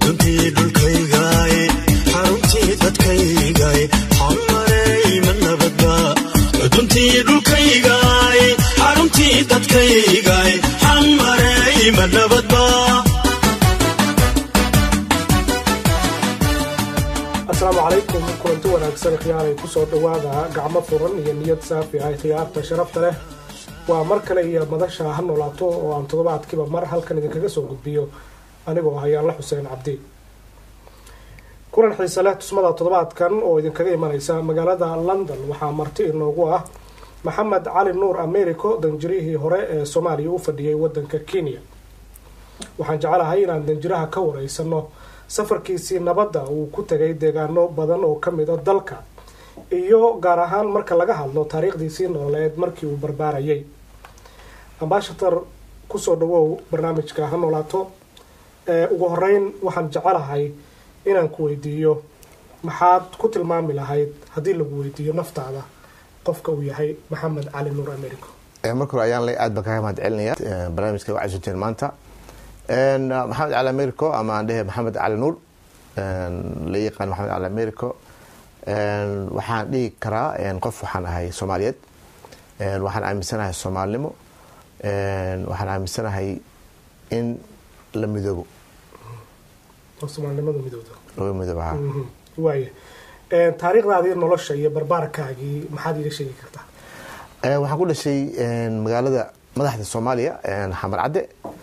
duntii dhulkaygaay xaruntii dadkaygaay xamarey ma nabadba duntii dhulkaygaay xaruntii dadkaygaay xamarey ma nabadba asalaamu calaykum kulanti wanaagsan khiyaaray kusoo dhowaada gacmo furan iyo niyad saafi ah khiyaarta sharafta leh waa mar kale iyo madasha ha noolaato oo aan toddobaadkiiba mar halkan idinkaga soo gudbiyo anigoo ah yaanla xuseen cabdi kulan xiise leh tusmada toddobaadkan oo idinkaga imaneysa magaalada london waxaa marti inoogu ah maxamed cali nuur americo danjirihii hore ee soomaaliya u fadhiyay wadanka kenya waxaan jecelahay inaan danjiraha ka wareysano safarkiisii nabadda uu ku tegay deegaano badan oo ka mid a dalka iyo gaar ahaan marka laga hadlo taariikhdiisii nololeed markii uu barbaarayay ambashator kusoo dhawow barnaamijka ha noolaato ugu horeyn waxaan jecelahay inaan ku weydiiyo maxaad ku tilmaami lahayd haddii lagu weydiiyo naftaada qofka uu yahay maxamed cali nuur americo marka hore ayaan le aad baan kaga mahad celinaya barnaamijka waa casuteen maanta maxamed cali americo ama aan dhehe maxamed cali nuur la yaqaan maxamed cali americo waxaan dhihi karaa qof waxaan ahay soomaaliyeed waxaan aaminsanahay soomaalinimo waxaan aaminsanahay in la midoobo soomaalinimadu midowda laga midoobo ha waaya taariikhdaadii nolosha iyo barbaarkaagii maxaad iiga sheegi kartaa waxaan ku dhashay magaalada madaxda soomaaliya xamar cadde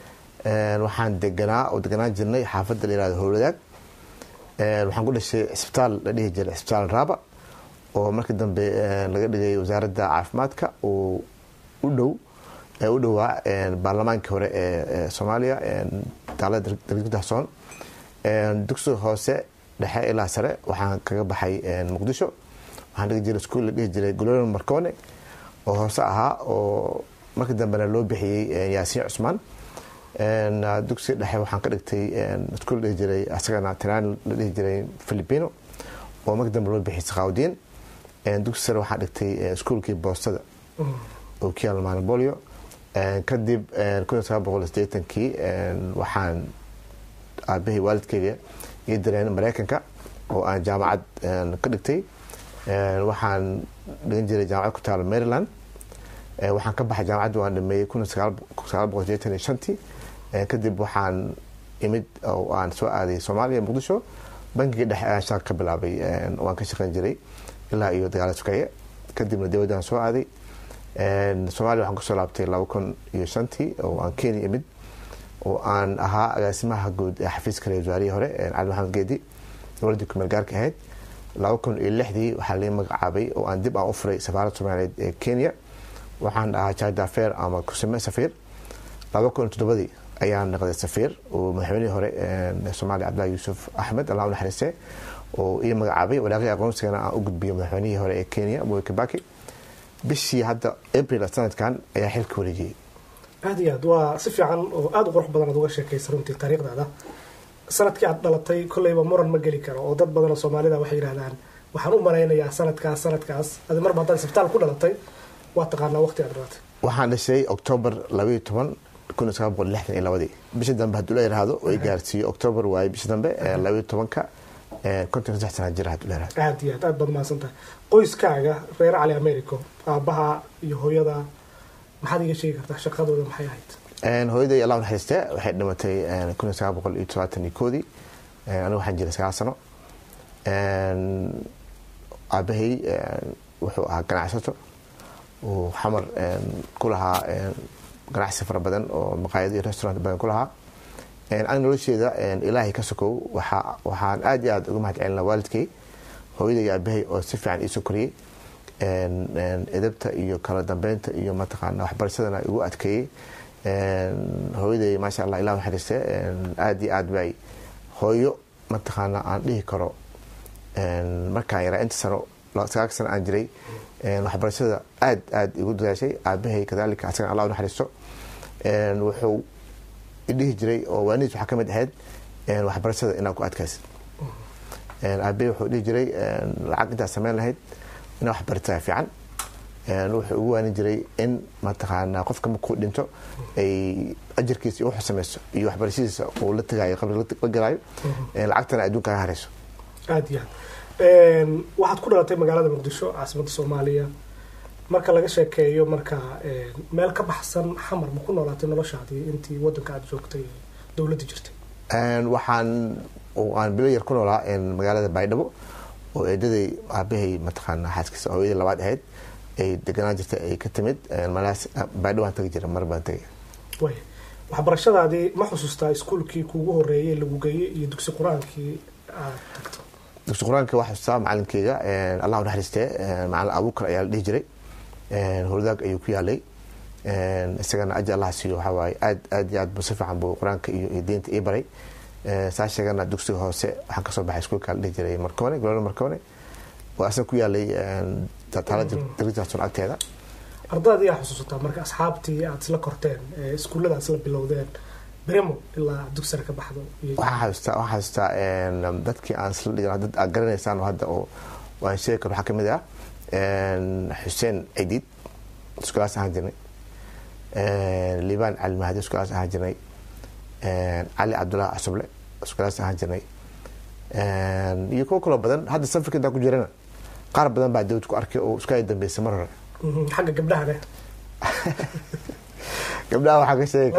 waxaan deganaa oo deganaan jirnay xaafadda la yihahdo howladaag waxaan ku dhashay cisbitaal la dhihi jiray cisbitaal raaba oo markii dambe laga dhigay wasaaradda caafimaadka oo u dhow u dhowaa baarlamaankii hore ee soomaaliya daalada dargi daxsoon dugsiga hoose dhexe ilaa sare waxaan kaga baxay muqdisho waxaan dhigi jiray iskuol la dhihi jiray gololon marcone oo hoose ahaa oo markii dambena loo bixiyey yaasiin cusmaan dugsiga dhexe waxaan ka dhigtay iskuol dhihi jiray asagana tinaan la dhihi jiray filipino oo markii dambe loo bixiyay sakhaawdiin dugsi sare waxaan dhigtay iskuolkii boostada oo ku yaala manabolio kadib kun sagaal boqol sideetankii waxaan aabahii waalidkeyga ii direen mareykanka oo aan jaamacad ka dhigtay waxaan dhigan jiray jaamacad ku taala maryland waxaan ka baxay jaamacadda waan dhameeyey kun sagaal boqol sideetan iyo shantii kadib waxaan imid oo aan soo aaday soomaaliya muqdisho bankiga dhexe ayaan shaqa ka bilaabay waan ka shaqeyn jiray ilaa iyo dagaala sukeeye kadibna dowladdaan soo aaday soomaaliya waxaan kusoo laabtay laba kun iyo shantii oo aan kenya imid oo aan ahaa agaasimaha guud ee xafiiska ra wasaarihii hore cali maxamed geedi dowladdii kumeel gaarka ahayd laba kun iyo lixdii waxaa lai magacaabay oo aan dib aan u furay safaaradda soomaaliyeed ee kenya waxaan ahaa jaada feer ama kusame safiir laba kun iyo toddobadii ayaan noqday safiir oo madaxweynihii hore soomaaliya cabdillahi yuusuf axmed allah u naxariiste oo ii magacaabay walaaqii aqoonsigana aan u gudbiyo madaxweynihii hore ee kenya moi kibaki bishii hadda april sanadkan ayaa xilka wareejiyey aada iyo aad waa si fiican oo aada u qurux badan aad uga sheekaysa runtii taariikhdaada sanadkii aad dhalatay kolleyba muran ma geli karo oo dad badanoo soomaalida waxay yidhahdaan waxaan u malaynayaa sanadkaas sanadkaas adi marba haddaad isbitaal ku dhalatay waa taqaanaa waqti aad dhalatay waxaan dhashay octoobar labaiyo toban kun sagaal boqol lixdan iyo labadii bisha dambe hadduu la yidhaahdo oo i gaarsiiyo octoobar waaye bisha dambe labaiyo tobanka konton saddex sana jira hadduu la yidhahdo aada iyo aad aad baad mahadsan tahay qoyskaaga reer cali americo aabbaha iyo hooyada maxaad iga sheegi kartaa shaqadooda maxay ahayd hooyaday allah naxariiste waxay dhimatay kun sagaal boqol iyo todobaatan iyo koodii anigu waxaan jiray sagaal sano aabahay wuxuu ahaa ganacsato uu xamar ku lahaa ganacsi fara badan oo maqaayado iyo restaurant badan ku lahaa ani nolosheeda ilaahay ka sokow waxaan aad iyo aad uga mahad celina waalidkay hooyaday iyo aabahay oo si fiican iisoo koriyey edabta iyo kala dambeynta iyo mataqaana waxbarashadana igu adkeeyey hooyaday maasha allah ilah naxariiste aada iyo aad bay hooyo mataqaana aan dhihi karo markaan yaraa inta sano sagaal sano aan jiray waxbarashada aad aad igu dadaashay aabahay kadalika asagana allah naxariisto wuxuu idhihi jiray oo waanidiis waxaa ka mid ahayd waxbarashada inaad ku adkaysid aabahay wuxuu dhihi jiray lacag intaad sameyn lahayd inaad waxbarataa fiican wuxuu ugu waanin jiray in mataqaanaa qofka markuu dhinto ay ajarkiisa iyo wuxuu samayso iyo waxbarashadiisa uu la tagayo qabri la galaayo lacagtana adduunka kaga harayso aada iyo aad waxaad ku dhalatay magaalada muqdisho caasimadda soomaaliya marka laga sheekeeyo marka meel ka baxsan xamar ma ku noolaatay noloshaadii intii wadanka aada joogtay dowladda jirtay waxaan aan bilo yar ku noolaa magaalada baydhabo oo eedaday aabahay mataqaana xaaskiisa hooyadii labaad ahayd ay deganaan jirtay ay ka timid malaas baydhabo aan tagi jira mar baan tagay way waxbarashadaadii ma xusuustaa iskuolkii kuugu horeeyey lagu geeyey iyo dugsi qur-aankii aad tagto dugsi qur-aanka waa xusuustaa macalinkeyga allah naxariistee macalin abuukar ayaa la dhihi jiray hurdaag ayuu ku yaalay isagana aji allah siiyo waxaa waaye aad aad iyo aad bu si fiican buu qur-aanka iyo iyo diinta ii baray saa sheegana dugsiga hoose waxaan kasoo baxay iskuolka la dhihi jiray marcone golada marcone waa asaga ku yaalay taalada darajaason agteeda ardayda yaa xusuusataa marka asxaabtii aada isla korteen iskuullada isla bilowdeen bremo ilaa dugsara ka baxdo waxaan xasuustaa waxaan xasuustaa dadkii aan isla dhigan dad aad garanaysaan oo hadda oo waan sheegi karo waxaa kamid ah xuseen cidiid iskulaas ahaan jirnay liibaan cali mahdi iskulaas ahaan jirnay cali cabdullahi casuble iskulaas ahaan jirnay iyo kuwo kaloo badan hadda safarka intaan ku jirana qaar badan baa dawlad ku arkay oo isku ay dambeysay mar hore xagga gabdhahane gabdhaha waxaa ka sheegi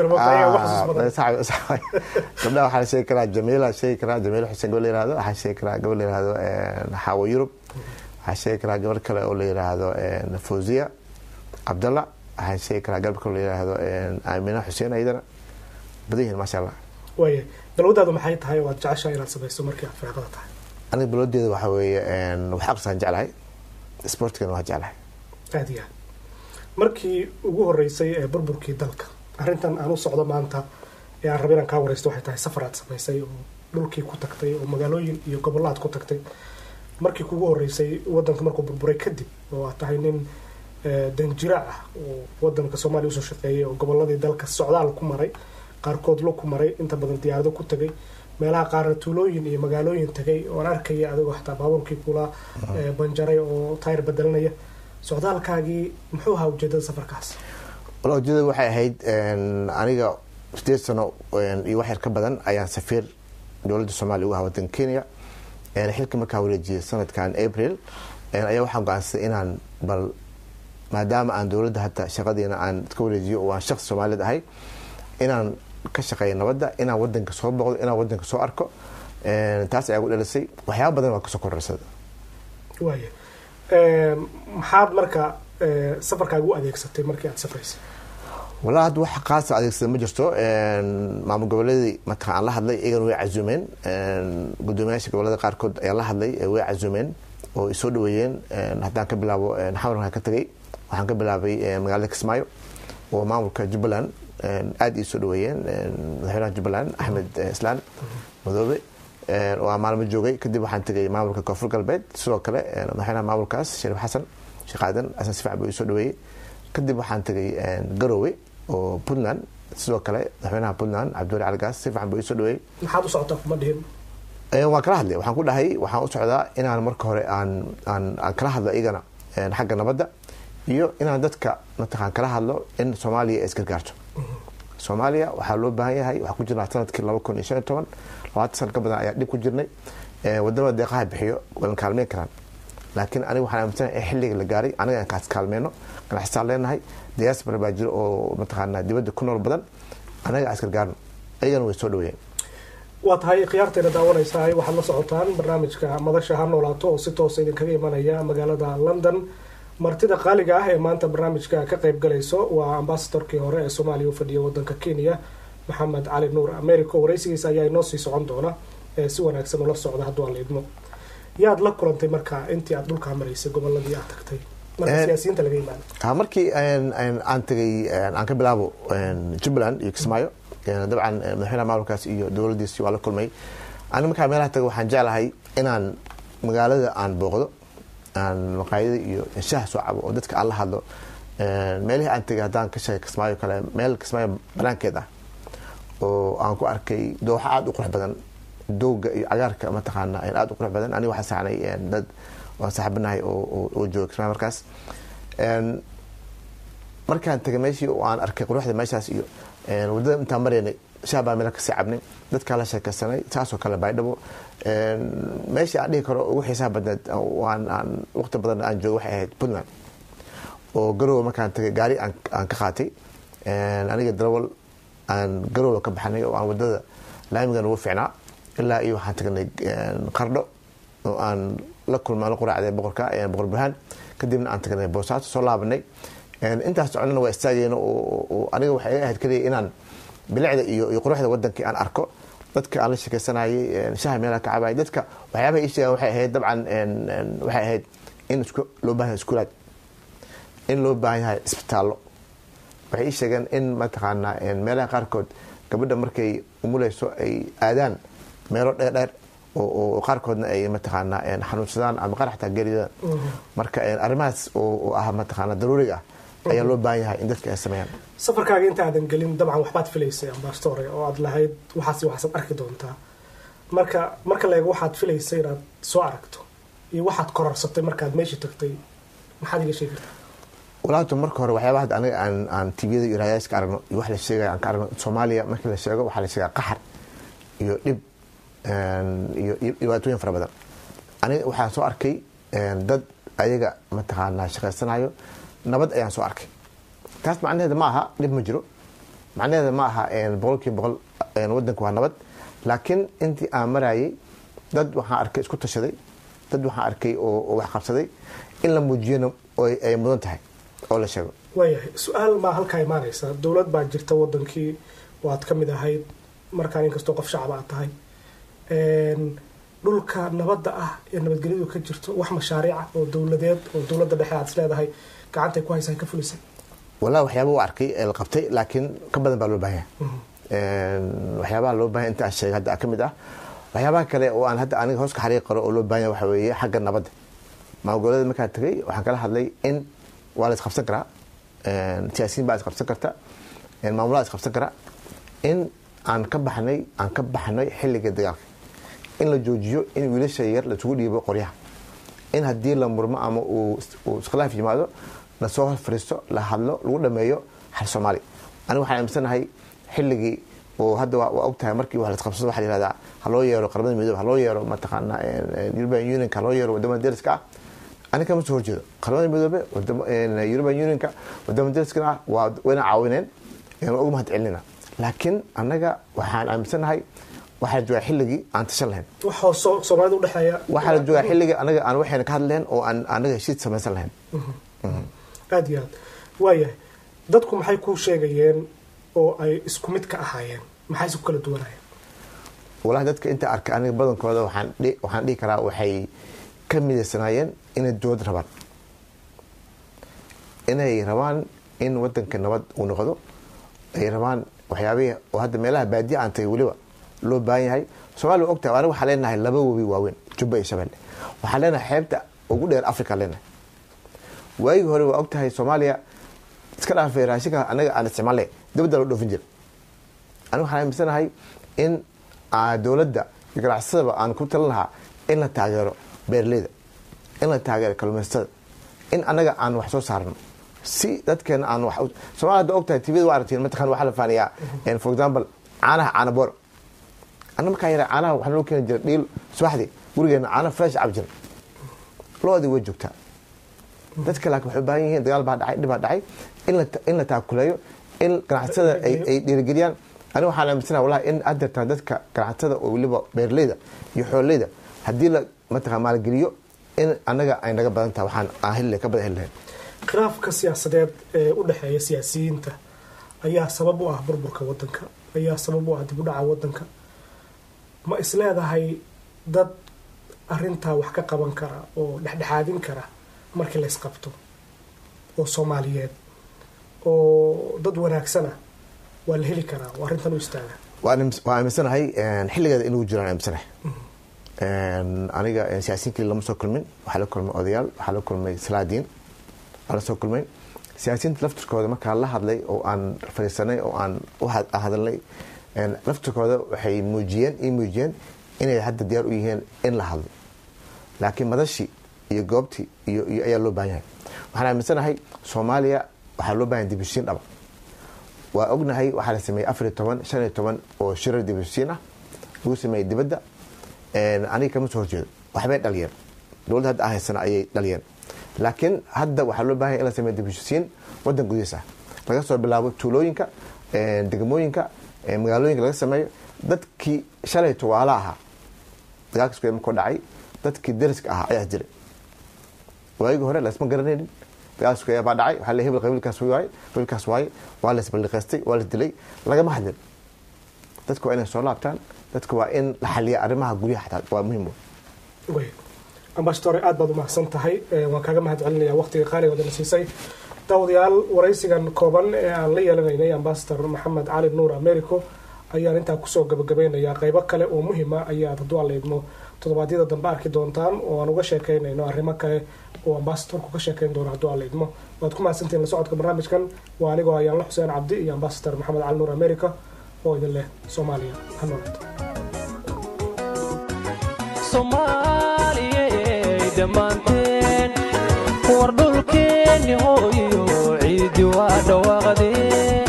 karaa gabdhaha waxaa sheegi karaa jamiila sheegi karaa jamiila xuseen gabadh la yihahdo waxaa sheegi karaa gabadh la yihahdo xaawo yurub waxaa sheegi karaa gabar kale oo la yidhaahdo fawziya cabdalla waxaa sheegi karaa gabar kale oo la yidhaahdo aamina xuseen ayadana badan yihiin maasha allah waaya balwadaadu maxay tahay oo aad jeceshahay inaad samayso markii aad firaaqada tahay aniga balwadeeda waxaa weeye wax aqrisaan jeclahay sportigana waa jeclahay aada iyo aad markii ugu horeysay ee burburkii dalka arrintan aan u socdo maanta ee aan raba inaan kaa wareysto waxay tahay safar aad samaysay oo dhulkii ku tagtay oo magaalooyin iyo gobollaad ku tagtay markii kugu horeysay wadanka markuu burburay kadib oo aad tahay nin danjira ah oo wadanka soomaaliya usoo shaqeeyay oo gobolladii dalka socdaal ku maray qaarkood lo ku maray inta badan diyaarado ku tagay meelaha qaarna tuulooyin iyo magaalooyin tagay oon arkaya adigoo xataa baabuurkii kula banjaray oo tayr bedelanaya socdaalkaagii muxuu ahaa ujeedada safarkaas wala ujeedada waxay ahayd aniga sideed sano iyo wax yar ka badan ayaan safiir dowladda soomaaliya uga ahaa wadanka kenya xilka markaa wareejiyay sanadkan april ayaa waxaan go-aansaday inaan bal maadaama aan dowladda hadda shaqadiina aan ka wareejiyo oo aan shaqsi soomaaliyed ahay inaan ka shaqeeya nabadda inaan wadanka soo boqdo inaan wadanka soo arko taas ayaa gu dhalisay waxyaaba badan waa kasoo korarsada waaya maxaad marka safarkaaga u adeegsatay markii aad safraysay walaa hadda wax qaasa adeegsada ma jirto maamul goboleedii marka aan la hadlay iyagana way cazumeen gudoomiyaasha gobolada qaarkood ayaa la hadlay way cazumeen oo isoo dhaweeyeen haddaan ka bilaabo xamarkaan ka tagay waxaan ka bilaabay magaalada kismaayo oo maamulka jubbaland aada ii soo dhaweeyeen madaxweynaha jubbaland axmed islaan madoobe oo aan maalmo joogay kadib waxaan tegay maamulka koonfur galbeed sidoo kale madaxweynaha maamulkaas shariif xasan sheekh aadan xasan si fiican buu isoo dhaweeyey kadib waxaan tegay garowe oo puntland sidoo kale madaxweynaha puntland cabdiwali caligaas si fiican buu isoo dhaweeyey maxaad u socotaa kuma dhihin waan kala hadlay waxaan ku dhahay waxaan u socdaa inaan marka hore aan aan aan kala hadlo iyagana xagga nabadda iyo inaan dadka mataqaan kala hadlo in soomaaliya ay isgargaarto soomaaliya waxaa loo baahan yahay waxaa ku jirnaa sanadkii laba kun iyo shan iyo toban labaatan sana ka badan ayaa dhib ku jirnay wadamada deeqaha bixiyo walan kaalmeyn karaan laakiin aniga waxaan aaminsanahay in xilliga la gaaray aniga aan kaas kaalmeyno ganacsataan leenahay diaspora baa jiro oo mataqaanaa dibadda ku nool badan anaga aan isgargaarno ayagana way soo dhaweeyeen waa tahay khiyaarteena daawanaysaa waxaad la socotaan barnaamijka madasha ha noolaato oo si toosa idinkaga imanaya magaalada london martida qaaliga ah ee maanta barnaamijka ka qayb galayso waa ambasadorkii hore ee soomaaliya u fadhiya wadanka kenya maxamed cali nuur americo waraysigiisa ayaa inoo sii socon doona ee si wanaagsan ula socda hadduu aan la idmo yaad la kulantay marka intii aad dhulkaa maraysay goboladii aad tagtay marka siyaasiyiinta laga yimaado markii aan tagay aan ka bilaabo jubbaland iyo kismaayo dabcan madaxweynaha maamulkaas iyo dowladdiisi waa la kulmay ani markaa meelaha taga waxaan jeclahay inaan magaalada aan booqdo aan maqaayada iyo shaha soo cabo oo dadka aan la hadlo meelihii aan tegay haddaan ka sheegay kismaayo kale meel kismaayo banaankeed ah oo aan ku arkay dooxa aada u qurux badan dooga iyo cagaarka mataqaana aada u qurux badan aniga waxaa saxnay dad waan saaxibanahay oo jooga kismaayo markaas Een, markaan tagay meeshii oo aan arkay quruxda meeshaas iyo een, waddada intaan maraynay shaah baan meel kasii cabnay dadkaa la sheekaysanay saasoo kale baydhabo Een, meeshii aan dhihi karo ugu xiisaha badneed waan aan waqti badan aan joogo waxay ahayd puntland oo garowe markaan tagay gaari aan aan ka qaatay Een, aniga darawal aan garowe ka baxnay oo aan wadada laamigan ugu fiicnaa ilaa iyo waxaan tagnay een, qardho oo aan la kulmaan la quraacday boqorka een, boqor burhaan kadibna aan tagnay boosaaso soo laabanay Een, intaas soconana waa istaagayna oo oo aniga waxay iga ahayd kaliya inaan bilicda iyo iyo quruxda wadankii aan arko dadka aan la sheekaysanayay een, shaha meelaha ka cabayay dadka waxyaabaha ii sheegaan waxay ahayd dabcan een, een, waxay ahayd in isku loo baahan yahay iskuulaad in loo baahan yahay isbitaallo waxay ii sheegeen in mataqaanaa een, meelaha qaarkood gabadha markay umuleyso ay aadaan meelo dheerdheer oo oo qaarkoodna ay mataqaanaa een, xanuunsadaan ama qaar xataa geeriyodaan marka een, arrimahaas oo oo ah mataqaanaa daruuriga ah ayaa loo baahan yahay in dadka ay sameeyaan safarkaaga intaadan gelin dabcan waxbaad filaysay ambastore oo aad lahayd waxaas iyo waxaad arki doontaa marka marka la eego waxaad filaysay inaad soo aragto iyo waxaad kororsatay markaad meesha tagtay maxaad iga sheegi kartaa walaabta marka hore waxyaabaha hadda aniga aan aan tviyada iyo raadiyaaska aragno iyo wax la sheegaya aan ka aragno soomaaliya markii la sheego waxaa la sheegaa qaxar iyo dhib een, iyo iyo dhibaatooyin fara badan aniga waxaan soo arkay een, dad ayaga mataqaanaa shaqaysanayo nabad ayaan soo arkay taas macnaheeda ma aha dhib ma jiro macnaheeda ma aha een, boqolkiiba boqol een, wadanku waa nabad laakiin intii aan marayay dad waxaan arkay isku tashaday dad waxaan arkay oo oo wax qabsaday in la muujiyana oo ay ay mudan tahay oo la sheego waayahay su-aal baa halkaa imaanaysa dowlad baa jirta wadankii oo aad ka mid ahayd markaan inkastoo qof shacab aad tahay Een, dhulka nabadda ah ee nabadgelyadu ka jirto wax mashaariica oo dowladeed oo dowladda dhexe aad isleedahay gacantay ku haysaa ka fulisay wallahi waxyaaba u arkay ee la qabtay laakiin ka badan baa loo baahan yahay Een, waxyaabaha loo baahan inta aan sheegay hadda ka mid ah waxyaabaha kale oo aan hadda aniga hoos ka xariiqi karo oo loo baahan yahay waxa weeye xagga nabadda maamulgoboleeda markaan tagay waxaan kala hadlay in waa la isqabsan karaa Een, siyaasiyiin baa isqabsan karta Een, maamulada isqabsan kara in aan ka baxnay aan ka baxnay xilliga dagaalka in la joojiyo in wiilasha yar laisugu dhiibo qoryaha in haddii la murmo ama uu uu iskhilaaf yimaado lasoo hor fariisto la hadlo lagu dhameeyo xal soomaali aniga waxaan aaminsanahay xilligii oo hadda waa waa ogtahay markii wax la isqabsado waxaa la yihahdaa ha loo yeero qaramada midoobe ha loo yeero mataqaanaa european unionka ha loo yeero wadamada deriska ah aniga kama soo horjeedo qaramada midoobe wadamo- een, european unionka wadamada deriskana ah waa wayna caawineen een, waa ugu mahad celinayna laakiin annaga waxaan aaminsanahay waxaa la joogaa xilligii aan tashan lahayn wax hoosoo soomaalida udhexeeya waxaa la joogaa xilligii anaga aan waxayna ka hadlayn oo aan anaga heshiis samaysan lahayn aada iyo aad waayahay dadku maxay kuu sheegayeen oo ay isku mid ka ahaayeen maxay isku kala duwanayeen walahi dadka inta arkay aniga badankooda waxaan dhihi- waxaan dhihi karaa waxay ka midaysanaayeen inay dowlad rabaan inay rabaan in wadanka nabad uu noqdo ay rabaan waxyaabihii oo hadda meelaha baadiya aan tagay weliba loo baahan yahay soomaaliya waa ogtahay aniga waxaan leenahay laba webi waaweyn jubba iyo shabeelle waxaan leenahay xeebta ugu dheer africa leenahay waagii hore waa ogtahay soomaaliya iska dhaafay raashinka anaga aan isticmaalnay dibadda loo dhoofin jira aniga waxaan aaminsanahay in aa dowladda iyo ganacsadaba aan ku talin lahaa in la taageero beeraleyda in la taageero kalluumaysatada in anaga aan wax soo saarno si dadkeena aan wax u- soomaaliya hadda ogtahay tvda waa aragtiin mataqan waxaa la faaniyaa en, for example caanaha caana boor anna markaa yara caanaha waxaa loo keeni jira dhiil subaxdii gurigeena caana fresh cab jira loodii way joogtaa dadka laakiin waxay u baahan yihiin dagaal baa dhacay dhib baa dhacay in la in la taakuleeyo in ganacsatada ay ay dhiirigeliyaan aniga waxaan aaminsanaha wallahi in aad jirtaa dadka ganacsatada oo weliba beeraleyda iyo xooleyda haddii la mataqaa maalgeliyo in annaga ay naga badan tahay waxaan aan heli lahayn, ka badan heli lahayn khilaafka siyaasadeed ee u dhexeeya siyaasiyiinta ayaa sabab u ah burburka wadanka ayaa sabab u ah dib u dhaca wadanka ma isleedahay dad arintaa wax ka qaban kara oo dhexdhexaadin kara markii la isqabto oo soomaaliyeed oo dad wanaagsana waa la heli karaa oo arrintan u istaaga waan aamis- waan aaminsanahay een, xilligeeda inuu jiraan aaminsanahay Een, aniga een, siyaasiyiin keli lama soo kulmin waxaa la kulmay odayaal waxaa la kulmay salaadiin aan la soo kulmay siyaasiyiinta laftirkooda markaa la hadlay oo aan fadhiisanay oo aan u had- hadalnay een, laftirkooda waxay muujiyeen ii muujiyeen inay hadda diyaar u yihiin in la hadlo laakiin madashii iyo goobtii iyo iyo ayaa loo baahan yahay waxaan aaminsanahay soomaaliya waxaa loo bahan dibushiin dhaba waa ognahay waxaa la sameeyey afariyo toban shan iyo toban oo shirar dibushiin ah lagu sameeyey dibadda aniga kama soo horjeedo waxbay dhaliyeen dowladda hadda ahaysana ayay dhaliyeen laakiin hadda waxaa loo bahanya in la sameeyo dibushiin wadan gudihiis ah laga soo bilaabo tuulooyinka degmooyinka magaalooyinka laga sameeyo dadkii shalay tuwaalo ahaa dagaalka isku markuu dhacay dadkii dariska ahaa ayaa jiray waagii hore lasma garanaynin dagaal isku baa dhacay waxaa le hebel qabiilkaas waaye qabiilkaas waaye waa la isballiqaystay waa la dilay lagama hadlin dadka waa inay soo laabtaan dadka waa in la xaliya arrimaha guryaha xataa waa muhiim wey ambashtore aad baad umahadsan tahay waan kaaga mahad celinaya waqtiga qaaliga wadana siisay daawadayaal waraysigan kooban ee aan la yeelanaynay ambasador maxamed cali nuur americo ayaan intaa kusoo gabagabeynayaa qeybo kale oo muhiima ayaad hadduu aan leydmo toddobaadyada dambe arki doontaan oo aan uga sheekeynayno arrimo kale oo ambasadorku ka sheekeyn doono hadduu aan leydmo waad ku mahadsantihin la socodka barnaamijkan waa anigoo ayaanla xuseen cabdi iyo ambasador maxamed cali nuur america oo idin leh soomaaliya ha noolaato soomaaliyey dhammaanteen war dhulkeenni hooyo ciidi waa dhawaaqdee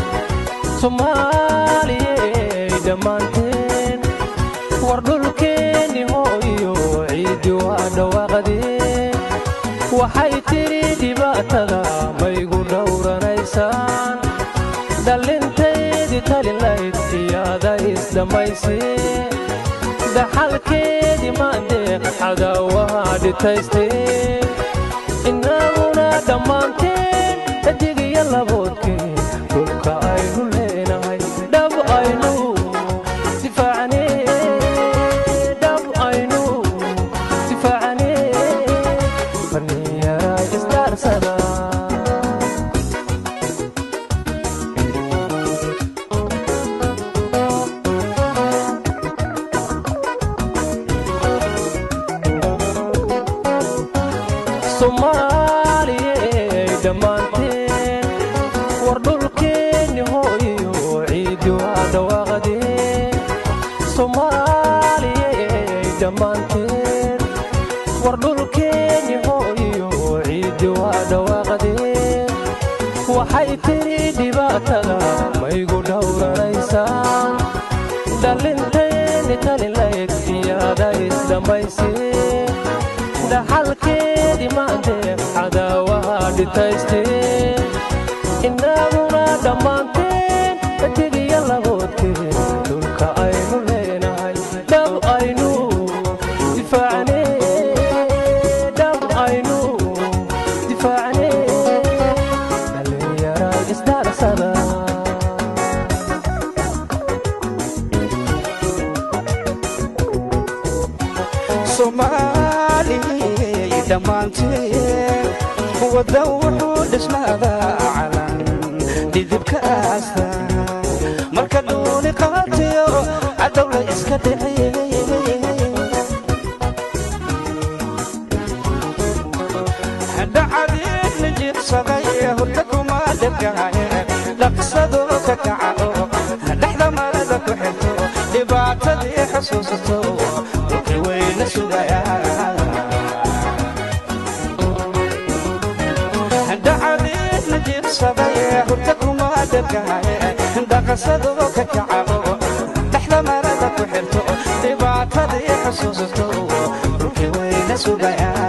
soomaaliyey dhammaanteen war dhulkeenni hooyo ciidi waa dhawaaqdee waxay tidhi dhibaatada maygu dhowranaysaan dhallintaydii talilayd iyaada isdhammaysee daxalkeedii maandeeq cadaawaha dhitaysteen innaguna dhammaanteen xidigiyo laboodkeen dhulka aynu leenahay dhab aynu difaacnee dhab aynu difaacnee farniyaraa isdaarsada soomaaliyey dhammaanteen war dhulkeenni hooyo ciidi waa dhawaaqdee soomaaliyey dhammaanteen war dhulkeenni hooyo ciidi waa dhawaaqdee waxay tidhi dhibaatada maygu dhowranaysaan dhallinteenni talilayd iyaada isdhammaysee dhaxalkeedii maandeeq cadaawaha dhitaysteen innaguna dhammaanteen xidigiyo laboodkeen dhulka aynu leenahay dhab aynu difaacnee dhab aynu difaacnee dhallinyara isdaarsada soomaaliyey dhammaanteen wadda wuxuu dhisnaadaa calan dhidibka aasta marka dhuuni qaatiyo cadowla iska dhiciyey dhacadiidna jiibsaday hurda kuma dhegaaye dhaqsado ka kaco dhexda marada ku xirto dhibaatadii xusuusato dhulkii weyna sugayaa dhacadiidna jiibsaday hurda kuma dhegaaye dhaqsado ka kaco dhexda marada ku xirto dhibaatadii xusuusato dhulkii weyna sugayaa